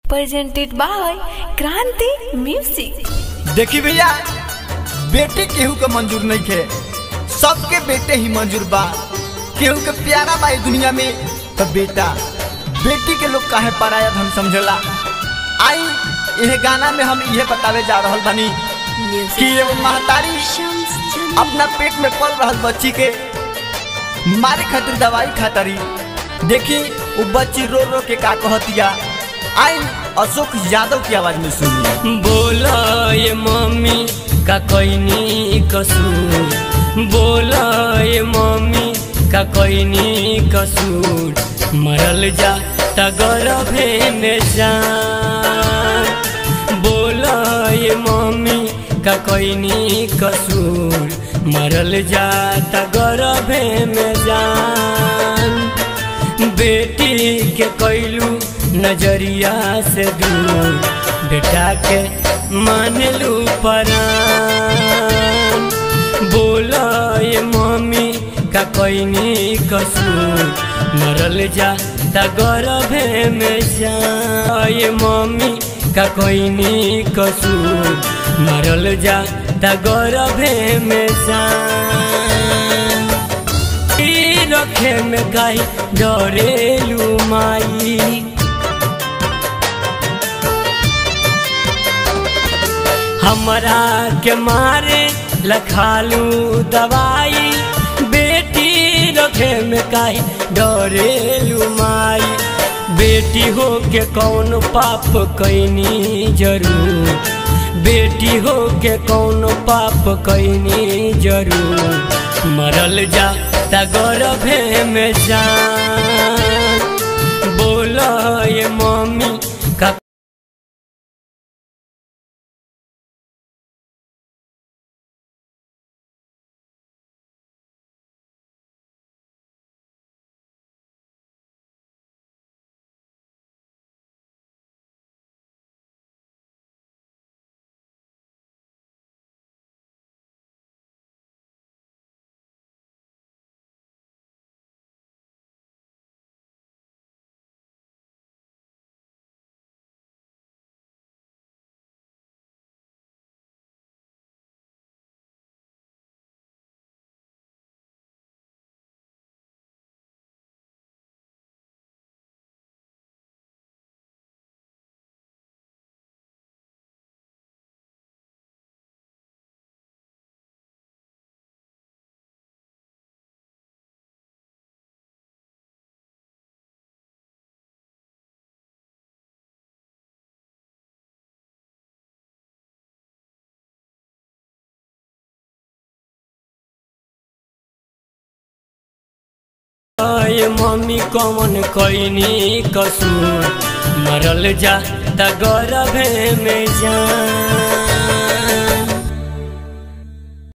presented by Kranti Music. देखी भैया बेटे केहू के मंजूर नहीं खे सबके बेटे ही मंजूर बा केहू के प्यारा बा ई दुनिया में तो बेटा बेटी के लोग काहे पराया धन समझला आई यह गाना में हम ये बतावे जा रहल बानी कि एगो महतारी अपना पेट में पल रहल बच्ची के मारे खातिर दवाई खातरी देखी वो बच्ची रो रो के का कहतिया आई अशोक यादव की आवाज में सुनिए बोला ये मम्मी का कोई कसूर बोला ये मम्मी का कोई कसूर मरल जा तगरभे में जान बोला ये मम्मी का कोई कसूर मरल जा तगरभे में जान बेटी के कैलू नजरिया से दूर बेटा के मानलू परान बोला ये मम्मी का कोई कसूर मरल जा तगरभे में जा ये मम्मी का कोई कसूर मरल जा तगरभे में जा रखे में गाई डरेलू माई हमरा के मारे लखालू दवाई बेटी रखे में काई डरेलू माई बेटी हो के कौन पाप कैनी जरूर बेटी हो के कौन पाप कैनी जरूर मरल जा तगरभे में जान बोला ये मम्मी का ये मम्मी कौन कैनी कसूर मरल जा तगरभे में जान